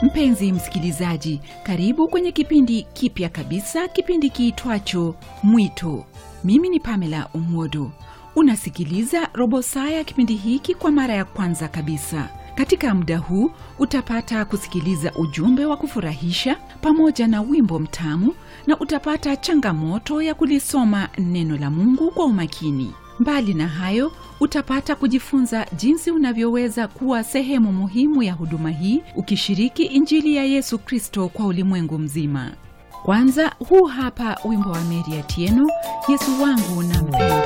Mpenzi msikilizaji, karibu kwenye kipindi kipya kabisa, kipindi kiitwacho Mwito. Mimi ni Pamela Umodo. Unasikiliza robo saa ya kipindi hiki kwa mara ya kwanza kabisa. Katika muda huu utapata kusikiliza ujumbe wa kufurahisha pamoja na wimbo mtamu, na utapata changamoto ya kulisoma neno la Mungu kwa umakini. Mbali na hayo, utapata kujifunza jinsi unavyoweza kuwa sehemu muhimu ya huduma hii, ukishiriki Injili ya Yesu Kristo kwa ulimwengu mzima. Kwanza, huu hapa wimbo wa Meri Atieno, Yesu wangu nampenda.